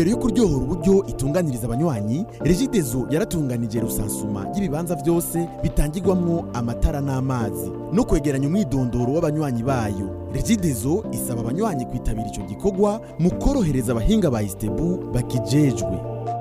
ntumbero yo kuryohora uburyo itunganiriza abanywanyi regidezo yaratunganije rusansuma y'ibibanza byose bitangirwamwo amatara n'amazi no kwegeranya umwidondoro w'abanywanyi bayo regidezo isaba abanywanyi kwitabira ico gikorwa mu korohereza abahinga ba istebu bakijejwe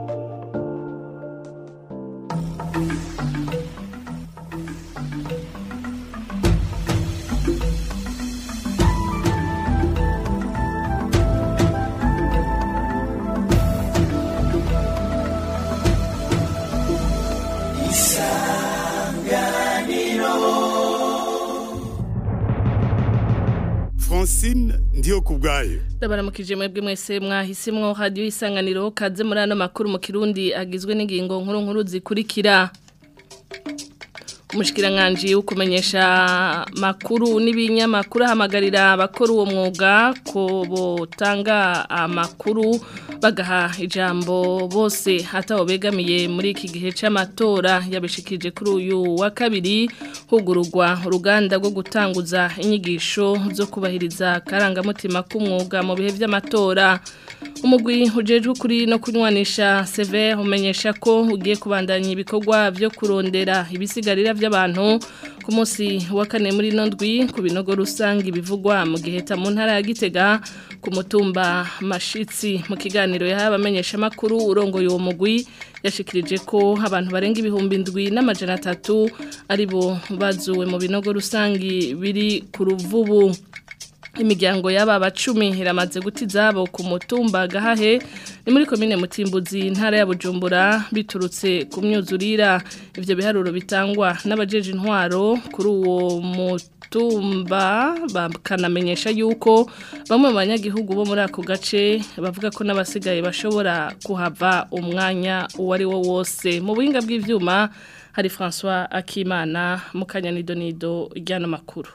Francine ndiyo kubwayo ndabaramukije mwebwe mwese mwahisimwo radio isanganiro kaze muri ano makuru mu kirundi agizwe n'ingingo nkuru nkuru zikurikira umushikiranganje ukumenyesha makuru n'ibinyamakuru ahamagarira abakora uwo mwuga ko botanga amakuru bagaha ijambo bose hataho begamiye muri iki gihe c'amatora yabishikije kuri uyu wa kabiri hugururwa uruganda rwo gutanguza inyigisho zo kubahiriza karangamutima k'umwuga mu bihe vy'amatora umugwi ujejwe kuri no kunywanisha Sever umenyesha ko ugiye kubandanya ibikorwa byo kurondera ibisigarira by'abantu ku munsi wa kane muri nondwi ku binogo rusange bivugwa mu gihe mu ntara ya Gitega ku mutumba mashitsi mu kiganiro yahaye abamenyesha makuru urongoye uwo mugwi yashikirije ko abantu barenga ibihumbi ndwi n'amajana atatu aribo bazuwe mu binogo rusange biri ku ruvubu imiryango y'aba bacumi iramaze guti zabo ku mutumba gahahe ni muri komine mutimbuzi ntara ya bujumbura biturutse ku myuzurira ivyo biharuro bitangwa n'abajeje intwaro kuri uwo mutumba bakanamenyesha yuko bamwe mu banyagihugu bo muri ako gace bavuga ko n'abasigaye bashobora kuhava umwanya uwo ari wo wose mu buhinga bw'ivyuma hari François Akimana mu kanyanido ry'ano makuru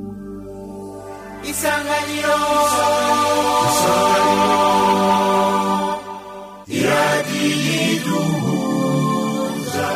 isanganiro iradiyiduhuza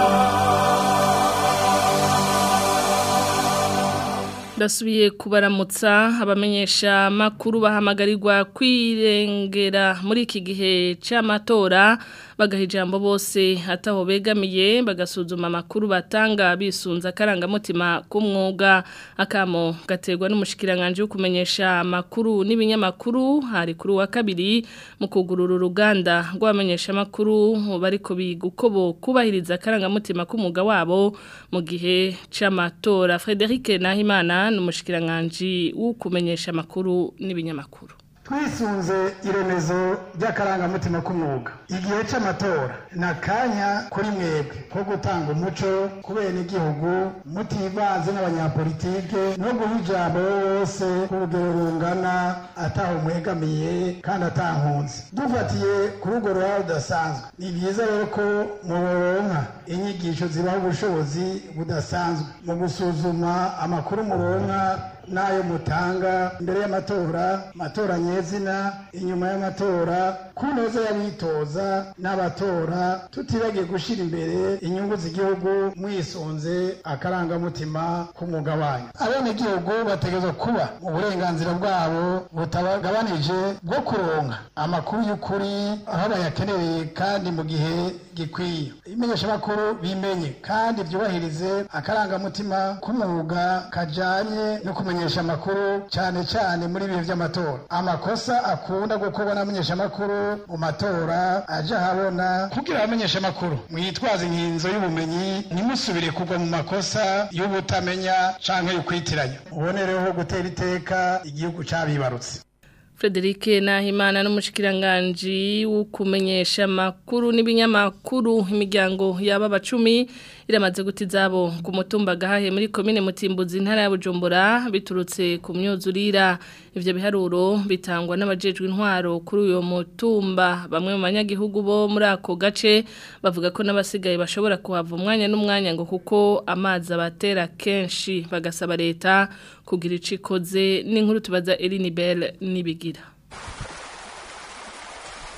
ndasubiye kubaramutsa abamenyesha makuru bahamagarirwa kwirengera muri iki gihe c'amatora bagaha ijambo bose hataho begamiye bagasuzuma amakuru batanga bisunza akarangamutima k'umwuga akamo gaterwa n'umushikiranganje wo kumenyesha amakuru n'ibinyamakuru hari kuri wa kabiri mu kugurura uruganda rw'abamenyesha amakuru bariko biga uko bo kubahiriza akarangamutima k'umwuga wabo mu gihe c'amatora Frederic Nahimana n'umushikiranganje wo kumenyesha amakuru n'ibinyamakuru twisunze iremezo ry'akarangamutima k'umwuga igihe c'amatora ni akanya kuri mwebwe ko gutanga umuco ku benegihugu mutivanze n'abanyapolitike no guha ijambo bose ku rugero rungana ataho mwegamiye kandi atankunze dufatiye kuri urwo ruhare rudasanzwe ni byiza rero ko muronka inyigisho zibaha ubushobozi budasanzwe mu gusuzuma amakuru muronka n'ayo mutanga imbere y'amatora amatora nyezina inyuma y'amatora ku neza y'abitoza n'abatora tutibagiye gushyira imbere inyungu z'igihugu mwisunze akarangamutima k'umwuga wanyu abenegihugu bategerezwa kuba mu burenganzira bwabo butabagabanije bwo kuronka amakuru y'ukuri aho bayakenereye kandi mu gihe gikwiye imenyeshamakuru bimenye kandi byubahirize akarangamutima k'umwuga kajanye no kumenyesha amakuru cyane cyane muri bihe by'amatora amakosa akunda gukorwa n'abamenyeshamakuru mu matora aje ahabona kugira abamenyesha amakuru mwitwaze inkinzo y'ubumenyi ntimusubire kugwa mu makosa y'ubutamenya canke y'ukwitiranya ubonereho gutera iteka igihugu cabibarutse Frederic Nahimana n'umushikiranganje ukumenyesha makuru n'ibinyamakuru imiryango yaba bacumi iramaze guti zabo ku mutumba gahahe muri komine Mutimbuzi ntara ya Bujumbura biturutse ku myuzurira ivyo biharuro bitangwa n'abajejwe intwaro kuri uyo mutumba bamwe mu banyagihugu bo muri ako gace bavuga ko n'abasigaye bashobora kuhava umwanya n'umwanya ngo kuko amazi abatera kenshi bagasaba leta kugira icikoze n'inkuru tubaza Eline Bell nibigira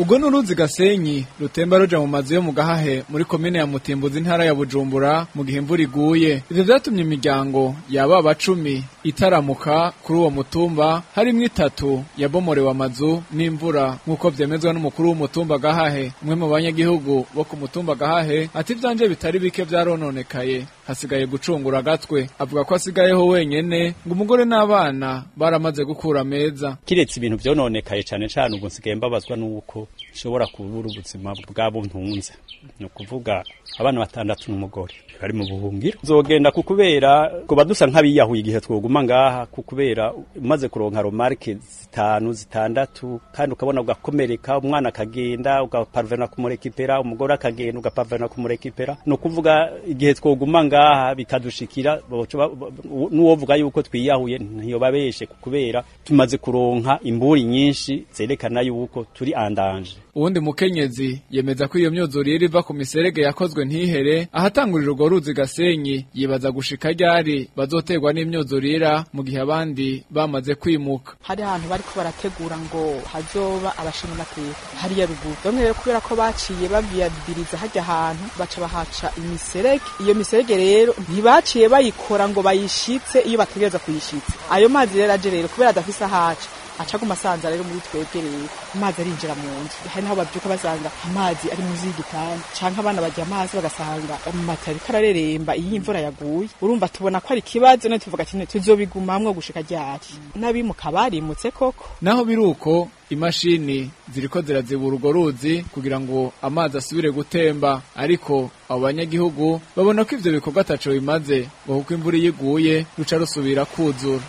ubwo n'uruzi gasenyi rutemba ruja mu mazu yo mu gahahe muri komine ya mutimbuzi intara ya bujumbura mu gihe imvura iguye ivyo vyatumye imiryango yaba abacumi itaramuka kuri uwo mutumba harimwo itatu yabomorewe amazu n'imvura nk'uko vyemezwa n'umukuru w'umutumba gahahe umwe mu banyagihugu bo ku mutumba gahahe ati ivyanje bitari bike vyarononekaye hasigaye gucungura agatwe avuga ko asigayeho wenyene ngo umugore n'abana baramaze gukura meza kiretse ibintu vyononekaye cane cane ubwo nsigaye mbabazwa nuko nshobora kubura ubuzima bwabo ntunze ni ukuvuga abana batandatu n'umugore bari mu buhungiro nzogenda kukubera kuba dusa nk'abiyahuye igihe twoguma ngaha kukubera umaze kuronka romarke zitanu zitandatu kandi ukabona ugakomereka umwana akagenda ugaparvena kumurekipera umugore akagenda ugaparvena kumurekipera ni ukuvuga igihe twoguma ngaha bikadushikira n'uwovuga yuko twiyahuye ntiyobabeshe kubera tumaze kuronka imburi nyinshi zerekana yuko turi andanje uwundi mukenyezi yemeza ko iyo myuzurire iva ku miserege yakozwe ntihere ahatangurira urwo ruzi gasenyi yibaza gushika ryari bazoterwa n'imyuzurira mu gihe abandi bamaze kwimuka hari ahantu bariko barategura ngo hazoba abashinga amateka hariya ruguru bamwe rero kubera ko baciye babiyadiriza hajya ahantu baca bahaca imiserege iyo miserege rero ntibaciye bayikora ngo bayishitse iyo bategereza kuyishitsa ayo mazi rero aje rero kubera adafise ahaca acaguma asanza rero muri twebwe rero amazi arinjira mu nzu hari naho babyuka basanga amazi ari munsi y'igitanda canke abana bajya amazi bagasanga amata ariko arareremba iyo imvura yaguye urumva tubona ko ari ikibazo none tuvuga ati tuzobigumamwo gushika ryari n'abimuka barimutse koko naho biri uko imashini ziriko zirazibura urwo ruzi kugira ngo amazi asubire gutemba ariko abo banyagihugu babona ko ivyo bikorwa ataco bimaze ngo kuko imvura iyo iguye ruca rusubira kuzura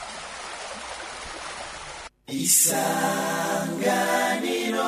isanganiro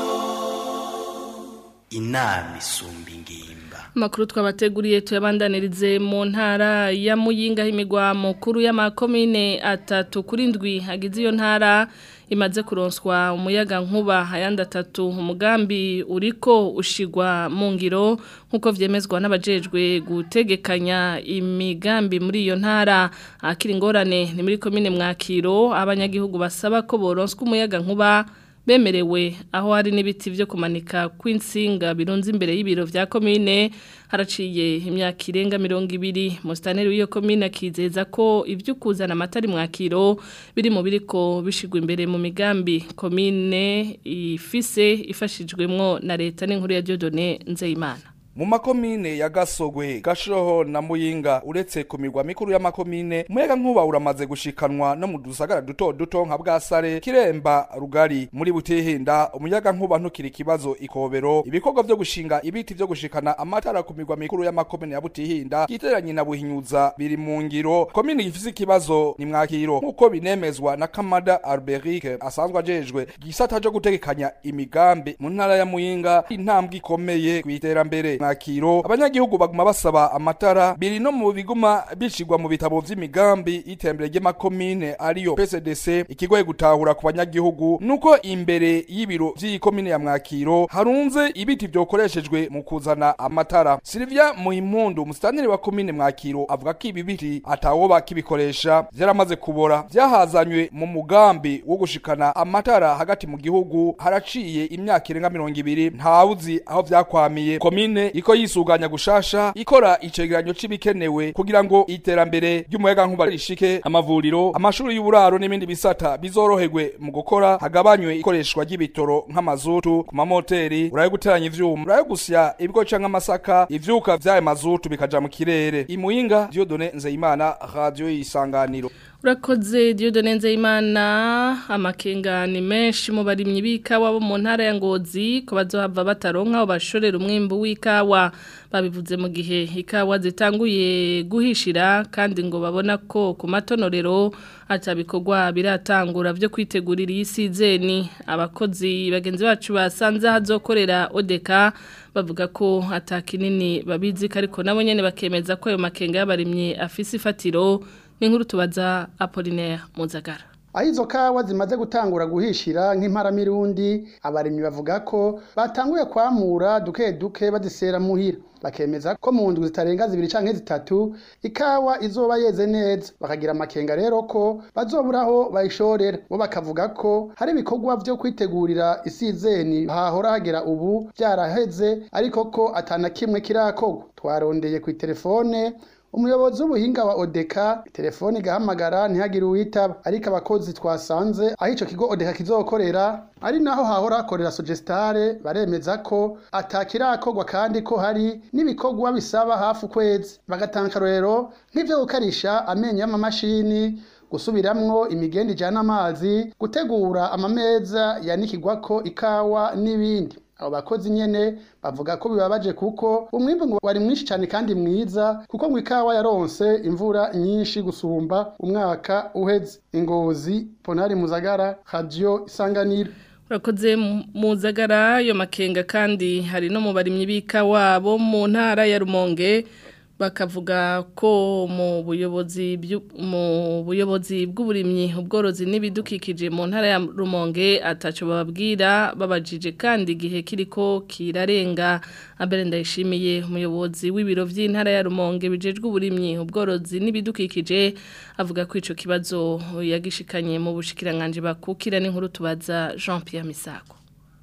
inama isumba ingimba Makuru twabateguriye tuyabandanirize mu ntara ya Muyinga himigwa mukuru y'amakomine atatu kuri ndwi hagize iyo ntara imaze kuronswa umuyaga nkuba ayandi atatu umugambi uriko ushigwa mu ngiro nk'uko vyemezwa n'abajejwe gutegekanya imigambi muri iyo ntara akiri ingorane ni muri komine mwakiro abanyagihugu basaba ko boronswa umuyaga nkuba bemerewe aho hari n'ibiti byo kumanika kw'insinga birunze imbere y'ibiro vya komine haraciye imyaka irenga mirongo ibiri musitaneri w'iyo komine akizeza ko ibyo kuzana amatari mwakiro biri mu biriko bishigwa imbere mu migambi komine ifise ifashijwemwo na leta n'inkuru ya Dieudonné Nzeyimana mu makomine ya gasogwe gashoho na muyinga uretse ku migwa mikuru y'amakomine umuyaga nkuba uramaze gushikanwa no mu dusagara duto duto nka bwasare kiremba rugari muri butihinda umuyaga nkuba ntukiri ikibazo ikobero ibikorwa vyo gushinga ibiti vyo gushikana amatara ku migwa mikuru y'amakomine ya butihinda giteranye na buhinyuza biri mu ngiro komine gifise ikibazo ni mwakiro nk'uko binemezwa na kamada alberique asanzwe ajejwe gisata co gutegekanya imigambi mu ntara ya muyinga intambwe ikomeye kw'iterambere mwakiro abanyagihugu baguma basaba amatara biri no mu biguma bishigwa mu bitabo vy'imigambi y'iterambere ry'amakomine ariyo PCDC ikigoye gutahura ku banyagihugu nuko imbere y'ibiro vy'iyi komine ya mwakiro harunze ibiti vyokoreshejwe mu kuzana amatara Silvia Muhimpundu umusitanire wa komine mwakiro avuga ko ibi biti atawoba kibikoresha vyaramaze kubora vyahazanywe mu mugambi wo gushikana amatara hagati mu gihugu haraciye imyaka irenga mirongo ibiri ntawuzi aho vyakwamiye komine iko yisuganya gushasha ikora icegeranyo c'ibikenewe kugira ngo iterambere ry'umuyaga nkuba rishike amavuriro amashuri y'uburaro n'ibindi bisata bizoroherwe mu gukora hagabanywe ikoreshwa ry'ibitoro nk'amazutu ku mamoteri urayo guteranya ivyuma urayo gusya ibigo canke amasaka ivyuka vy'ayo mazutu bikaja mu kirere imuyinga Dieudonné Nzeyimana radio y'isanganiro Urakoze Dieudonné Nzeyimana amakenga ni menshi mu barimyi b'ikawa bo mu ntara ya Ngozi ko bazohava bataronka aho bashorera umwimbu w'ikawa babivuze mu gihe ikawa zitanguye guhishira kandi ngo babona ko ku matonorero atabikorwa biratangura byo kwitegurira iyi sizeni abakozi bagenzi bacu basanze hazokorera odeka bavuga ko atakinini babizi ariko nabo nyene bakemeza ko ayo makenga y'abarimyi afise ifatiro n'inkuru tubaza Apollinaire Muzagara aho izo kawa zimaze gutangura guhishira nk'imparamirundi abarimyi bavuga ko batanguye kwamura duke duke bazisera muhira bakemeza ko mu ndwi zitarenga zibiri canke zitatu ikawa izoba yeze neza bakagira amakenga rero ko bazoburaho bayishorera bo bakavuga ko hari ibikorwa vyo kwitegurira isizeni hahora hagera ubu vyaraheze ariko ko atana kimwe kirakorwa twarondeye ku telefone umuyobozi w'ubuhinga wa odeka telefone igahamagara ntihagire uwitaba ariko abakozi twasanze aho ico kigo odeka kizokorera ari naho hahora hakorera sugestare baremeza ko atakirakorwa kandi ko hari n'ibikorwa bisaba hafi ukwezi bagatanga akarorero nk'ivyo gukarisha amenyo y'amamashini gusubiramwo imigenda ijana amazi gutegura amameza yanikigwako ikawa n'ibindi abo bakozi nyene bavuga ko bibabaje kuko umwimbu ngo wari mwinshi cyane kandi mwiza kuko ngo ikawa yaronse imvura nyinshi gusumba umwaka uheze ingozi ponari muzagara radio isanganiro urakoze muzagara yo makenga kandi hari no mu barimyi b'ikawa bo mu ntara ya rumonge bakavuga ko mu buyobozi mu buyobozi bw'uburimyi ubworozi n'ibidukikije mu ntara ya Rumonge ataco bababwira babajije kandi igihe kiriko kirarenga abere ndayishimiye umuyobozi w'ibiro vy'intara ya Rumonge bijejwe uburimyi ubworozi n'ibidukikije avuga ko ico kibazo yagishikanye mu bushikiranganje bakukira n'inkuru tubaza Jean Pierre Misako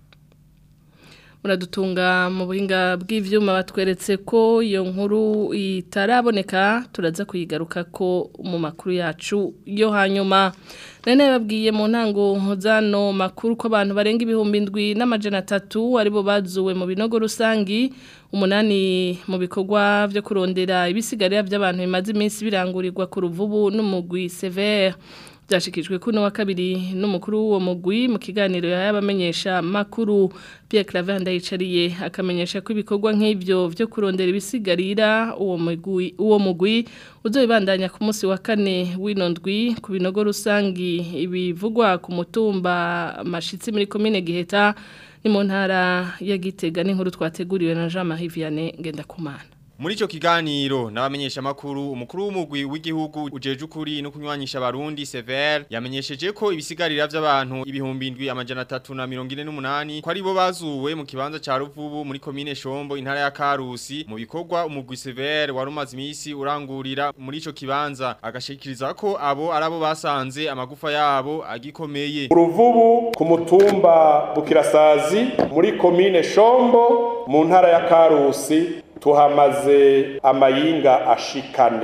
muradutunga mu buhinga bw'ivyuma batweretse ko iyo nkuru itaraboneka turaza kuyigaruka ko mu makuru yacu yo hanyuma nene babwiye mu ntango zano makuru ko abantu barenga ibihumbi indwi n'amajana atatu aribo bazuwe mu binogo rusangi umunani mu bikorwa byo kurondera ibisigarira by'abantu bimaze iminsi birangurirwa ku ruvubu n'umugwi severe byashikijwe kuno wa kabiri n'umukuru w'uwo mugwi mu kiganiro yabamenyesha makuru Pierre Claver ndayicariye akamenyesha ko ibikorwa nk'ibyo byo kurondera ibisigarira uwo mugwi uwo mugwi uzobandanya ku munsi wa kane w'inondwi ku binogo rusangi ibivugwa ku mutumba mashitsi muri commune Giheta ni mu ntara ya Gitega n'inkuru twateguriwe na Jean Marie Vianney Ngendakumana Muri ico kiganiro n'abamenyesha makuru umukuru w'umugwi w'igihugu ujeje ukuri no kunywanyisha abarundi Sever yamenyesheje ko ibisigarira by'abantu ibihumbi indwi amajana 348 ko ari bo bazuwe mu kibanza ca Ruvubu muri commune Shombo intara ya Karusi mu bikorwa umugwi Sever warumaze imisi urangurira muri ico kibanza agashikiriza ko abo arabo basanze amagufa yabo agikomeye Uruvubu ku mutumba Bukirasazi muri commune Shombo mu ntara ya Karusi tuhamaze amayinga ashikane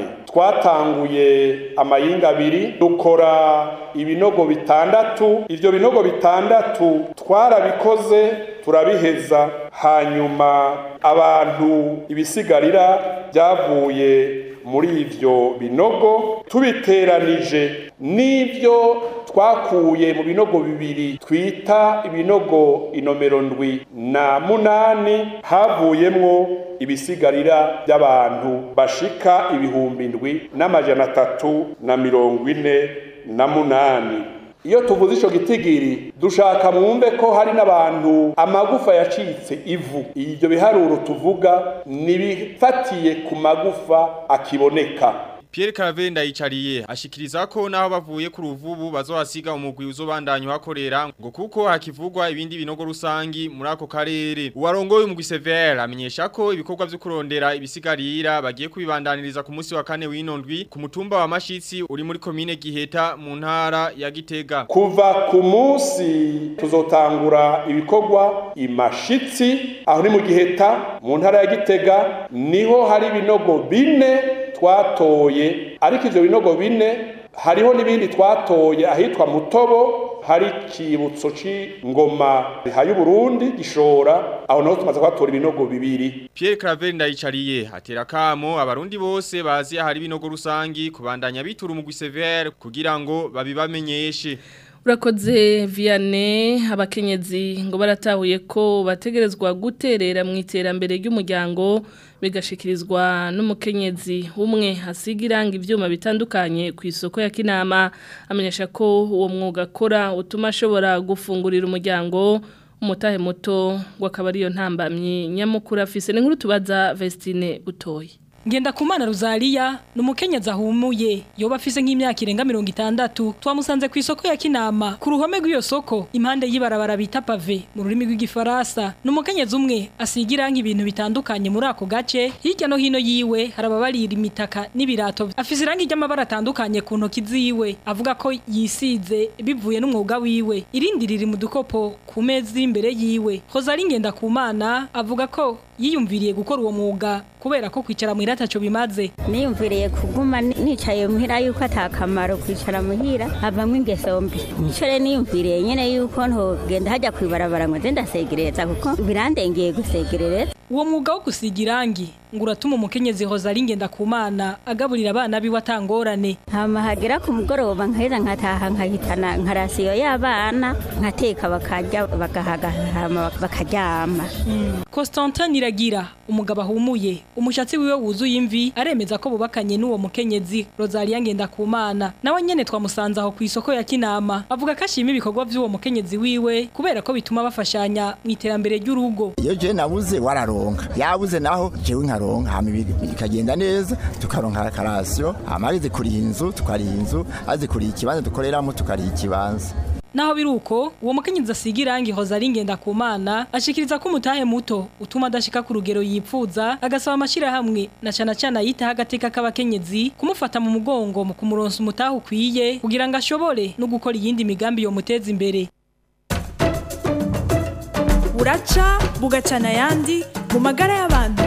twatanguye amayinga abiri dukora ibinogo bitandatu ivyo binogo bitandatu twarabikoze turabiheza hanyuma abantu ibisigarira byavuye muri ivyo binogo tubiteranije n'ivyo twakuye mu binogo bibiri twita ibinogo inomero ndwi na munani havuyemwo ibisigarira by'abantu bashika ibihumbi ndwi n'amajana atatu na mirongo ine na munani iyo tuvuze ico gitigiri dushaka mwumve ko hari n'abantu amagufa yacitse ivu ibyo biharuro tuvuga nibifatiye ku magufa akiboneka Pierre Caravenda yicariye ashikiriza ko naho bavuye ku ruvubu bazohasiga umugwi uzobandanya hakorera ngo kuko hakivugwa ibindi binogo rusangi muri ako karere uwarongoye umugwi Sever amenyesha ko ibikorwa vyo kurondera ibisigarira bagiye kubibandaniriza ku munsi wa kane w'inondwi ku mutumba wa Mashitsi uri muri commune Giheta mu ntara ya Gitega kuva ku munsi tuzotangura ibikorwa imashitsi aho ni mu Giheta mu ntara ya Gitega niho hari ibinogo bine twatoye ariko ivyo binogo bine hariho n'ibindi twatoye ahitwa mutobo hari ikibutso c'ingoma hayu Burundi gishora aho naho tumaze kwatora ibinogo bibiri Pierre Claver ndayicariye atera kamo abarundi bose bazi ahari ibinogo rusangi kubandanya bitura umugwi Sever kugira ngo babibamenyeshe Urakoze Vianney abakenyezi ngo baratahuye ko bategerezwa guterera mu iterambere ry'umuryango bigashikirizwa n'umukenyezi umwe asiga iranga ivyuma bitandukanye ku isoko ya Kinama amenyesha ko uwo mwuga akora utuma ashobora gufungurira umuryango umutahe muto ngo akaba ariyo ntambamyi nyamukuru afise n'inkuru tubaza Vestine Butoyi Ngenda kumana Rosalia ni umukenyezi ahumuye yoba afise nk'imyaka irenga mirongo itandatu twamusanze ku isoko ya Kinama ku ruhome rw'iyo soko impande y'ibarabara bita pave mu rurimi rw'igifaransa ni umukenyezi umwe asigira nk'ibintu bitandukanye muri ako gace hirya no hino yiwe hari ababarira imitaka n'ibirato afise irangi ry'amabara atandukanye ku ntoki ziwe avuga ko yisize bivuye n'umwuga wiwe irindi riri mu dukopo ku meza iri imbere yiwe Rosalie Ngenda kumana avuga ko yiyumviriye gukora uwo mwuga kubera ko kwicara mu irataco bimaze niyumviriye kuguma ni- nicaye muhira yuko atakamaro kwicara muhira havamwo ingeso mbi nico rero niyumviriye nyene yuko ntogenda hajya kwibarabara ngo nze ndasegereza kuko birandengeye gusegerereza uwo mwuga wo gusiga irangi ngo uratuma umukenyezi Rosalie Ngenda kumana agaburira abana biwe atangorane hama hagera ku mugoroba nkaheza nkataha nkahitana nka rasiyo y'abana nkateka bakarya bagahaga hama bakaryama Constantin Niragira umugabo ahumuye umushatsi wiwe wuzuye imvi aremeza ko bubakanye n'uwo mukenyezi Rosalie Ngenda kumana nawe nyene twamusanze aho ku isoko ya Kinama avuga ko ashima ibikorwa vy'uwo mukenyezi wiwe kubera ko bituma bafashanya mu iterambere ry'urugo iyo je nabuze wararonka yabuze naho jewe nkaronka hama ibi- bikagenda neza tukaronka akarasiyo hama ageze kuriha inzu tukariha inzu aze kuriha ikibanza dukoreramo tukariha ikibanza Naho biruko uwo mukenyezi asiga irangi Rosalie Ngenda kumana ashikiriza ko umutahe muto utuma adashika ku rugero yipfuza agasaba amashira hamwe na cana cana yitaho agateka k'abakenyezi kumufata mu mugongo mu kumuronsa umutahe ukwiye kugira ngo ashobore no gukora iyindi migambi yo muteza imbere buraca bugacana ayandi mu magara y'abantu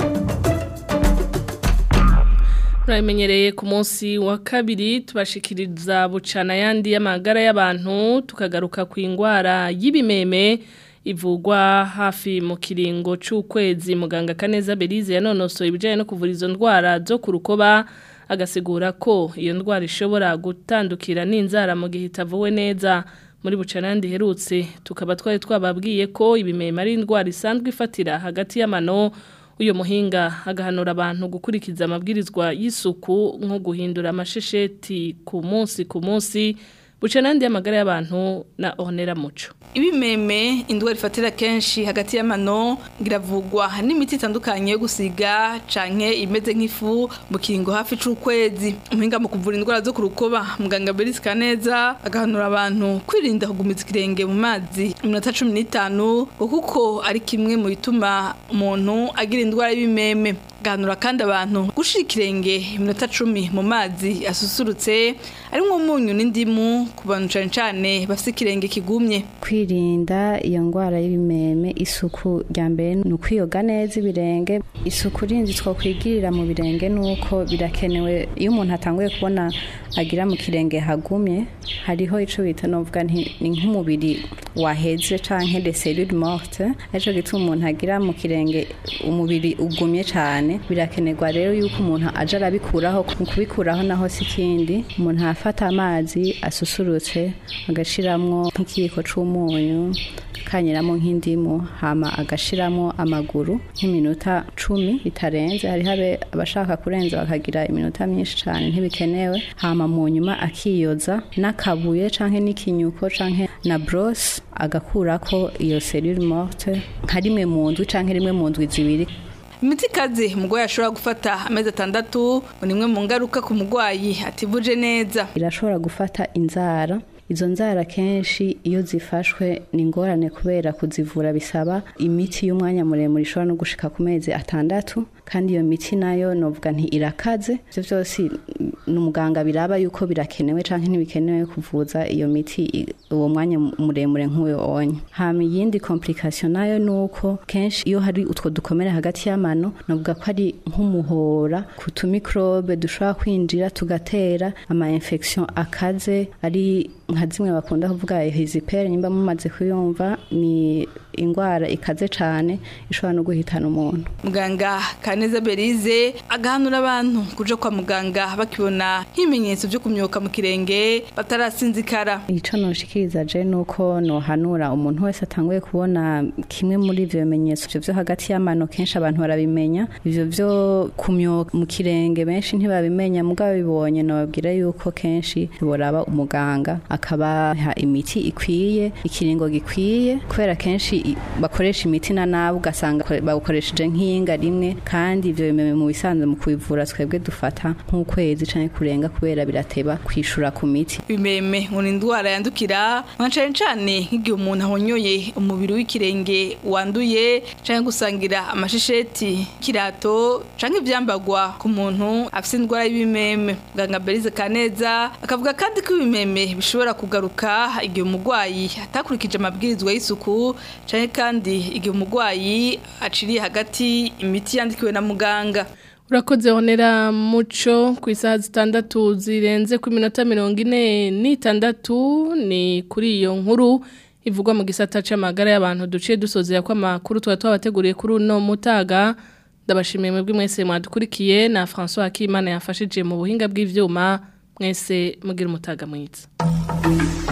Murabimenyereye ku munsi wa kabiri tubashikiriza bucana yandi y'amagara y'abantu tukagaruka ku ingwara y'ibimeme ivugwa hafi mu kiringo c'ukwezi muganga Kaneza Belize yanonosoye ibijanye no kuvura izo ndwara zo ku rukoba agasigura ko iyo ndwara ishobora gutandukira n'inzara mu gihe itavuwe neza muri bucana yandi herutse tukaba twari twababwiye ko ibimeme ari indwara isanzwe ifatira hagati y'amano uyu muhinga agahanura abantu gukurikiza amabwirizwa y'isuku nko guhindura amashesheti ku munsi ku munsi buca n'andi y'amagara y'abantu na onera muco ibimeme indwara ifatira kenshi hagati y'amano ngiravugwa n'imiti itandukanye yo gusiga canke imeze nk'ifu mu kiringo hafi c'ukwezi umuhinga mu kuvura indwara zo ku rukoba muganga Beris Kaneza agahanura abantu kwirinda kugumiza ikirenge mu mazi iminota cumi n'itanu ngo kuko ari kimwe mu bituma umuntu agira indwara y'ibimeme gahanura kandi abantu gushira ikirenge iminota cumi mu mazi asusurutse arimwo umunyu n'indimu ku bantu cane cane bafise ikirenge kigumye kwirinda iyo ndwara y'ibimeme isuku rya mbere ni ukwiyoga neza ibirenge isuku rinzi twakwigirira mu birenge ni uko birakenewe iyo umuntu atanguye kubona agira mu kirenge hagumye hariho icyo bita novuga nti ni nk'umubiri waheze canke de cellule morte arico gituma umuntu agira mu kirenge umubiri ugumye cyane birakenerwa rero yuko umuntu aja arabikuraho mu kubikuraho naho si ikindi umuntu afata amazi asusurutse agashiramwo nk'ikiyiko c'umunyu akanyiramo nk'indimu hama agashiramo amaguru nk'iminota cumi bitarenze hariho abe abashaka kurenza bakagira iminota myinshi cyane ntibikenewe hama mu nyuma akiyoza n'akabuye canke n'ikinyuko canke na brosse agakurako iyo cellule morte nka rimwe mu ndwi canke rimwe mu ndwi zibiri imiti ikaze umurwayi ashobora gufata amezi atandatu ngo ni imwe mu ngaruka ku murwayi ativuje neza irashobora gufata inzara izo nzara kenshi iyo zifashwe ni ingorane kubera kuzivura bisaba imiti y'umwanya muremure ishobora no gushika ku mezi atandatu kandi iyo miti nayo novuga nti irakaze ivyo vyose ni umuganga biraba yuko birakenewe canke ntibikenewe kuvuza iyo miti i- uwo mwanya muremure nk'uyo onye hama iyindi complication nayo nuko kenshi iyo hari utwo dukomere hagati y'amano novuga ko ari nk'umuhora ku tumikrobe dushobora kwinjira tugatera ama infection akaze ari nka zimwe bakunda kuvuga hizipere nimba mumaze kuyumva ni ingwara ikaze cane ishobora no guhitana umuntu muganga kaneza berize agahanura abantu kuja kwa muganga bakibona nk'ibimenyetso vyo kumyoka mu kirenge batarasinzikara ico noshikiriza je nuko nohanura umuntu wese atanguye kubona kimwe muri ivyo bimenyetso vyo vyo hagati y'amano kenshi abantu barabimenya ivyo vyo kumyoka mu kirenge benshi ntibabimenya mugabo bibonye nobabwira yuko kenshi boraba umuganga akabaha imiti ikwiye ikiringo gikwiye kubera kenshi i- bakoresha imiti na nabi ugasanga kore- bawukoresheje nk'iyinga rimwe kandi ivyo bimeme mu bisanzwe mu kubivura twebwe dufata nk'ukwezi canke kurenga kubera birateba kwishura ku miti Ibimeme ngo ni indwara yandukira nka cane cane nk'igihe umuntu ahonyoye umubiri w'ikirenge wanduye canke gusangira amashisheti kirato canke ivyambagwa ku muntu afise indwara y'ibimeme muganga Berize Kaneza akavuga kandi ko ibimeme bishobora kugaruka igihe umurwayi atakurikije amabwirizwa y'isuku canke kandi igihe umurwayi aciriye hagati imiti yandikiwe na muganga Urakoze honera muco ku isaha zitandatu zirenze ku minota mirongo ine n'itandatu ni kuri iyo nkuru ivugwa mu gisata c'amagara y'abantu duciye dusozera ko amakuru tuba twabateguriye kuri uno mutaga ndabashimiye mwebwe mwese mwadukurikiye na François Akimana yafashije mu buhinga bw'ivyuma mwese mugira umutaga mwiza